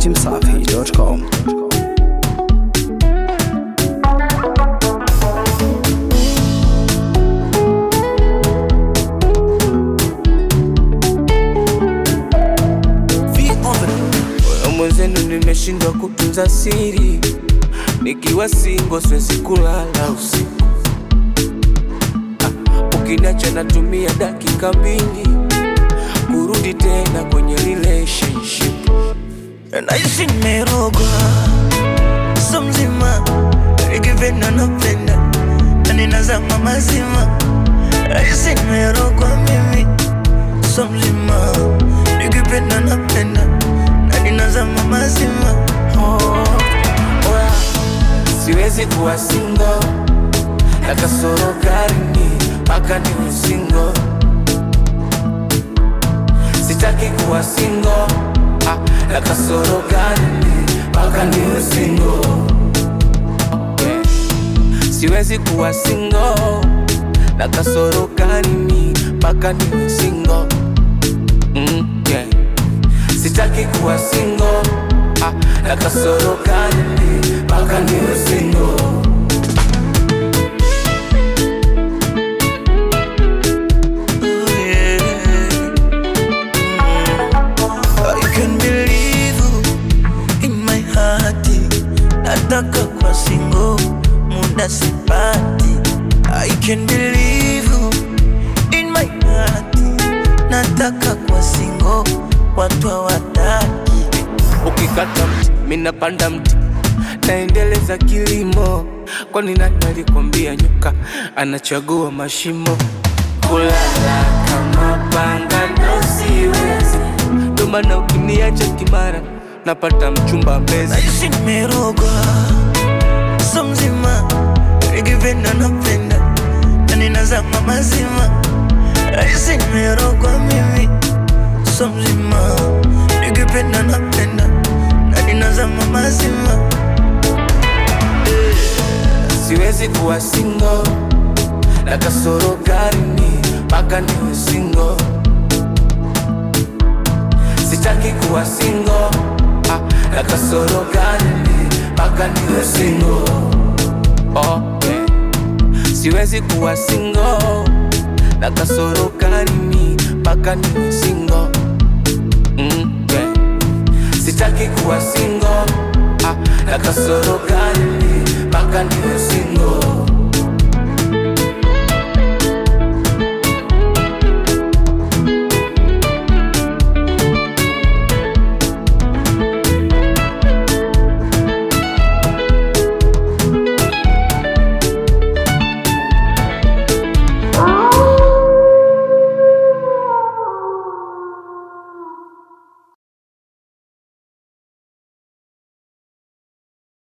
dachimsafi.com. Moyo mwenzenu nimeshindwa kutunza siri, nikiwa singo siwezi kulala usiku. Ah, Ukiniacha natumia dakika mbili kurudi tena kwenye relationship. naishi nimerogwa so mzima ikipenda napenda na ninazama mazima naishi nimerogwa mimi so mzima ikipenda napenda na ninazama mazima Oh, oya, siwezi kuwa singo na kasoro garini mpaka niwe singo. Sitaki kuwa singo ah, na kasoro garini mpaka niwe singo. Yeah. Siwezi kuwa singo na kasoro garini mpaka niwe singo. Mm, yeah. Sitaki kuwa singo ah, na kasoro gani mpaka niwe singo. Oh, yeah. I can believe you in my heart. Nataka kwa singo muda sipati. I can believe you in my heart. Nataka kwa singo watu hawataki. Ukikata mti mina panda mti, naendeleza kilimo. Kwani nani alikwambia nyoka anachagua mashimo? Kulala kama panga ndo siwezi, ndo maana ukiniacha kimara napata mchumba mbezi. Naishi nimerogwa so mzima, nikipenda napenda na ninazama mazima. Naishi nimerogwa mimi so mzima, nikipenda napenda na ninazama mazima. Siwezi kuwa singo na kasoro garini mpaka niwe singo. Sitaki kuwa singo ah, na kasoro garini mpaka niwe singo. Oh, yeah. Siwezi kuwa singo na kasoro garini mpaka niwe singo. Mm, yeah. Sitaki kuwa singo ah, na kasoro garini mpaka niwe singo.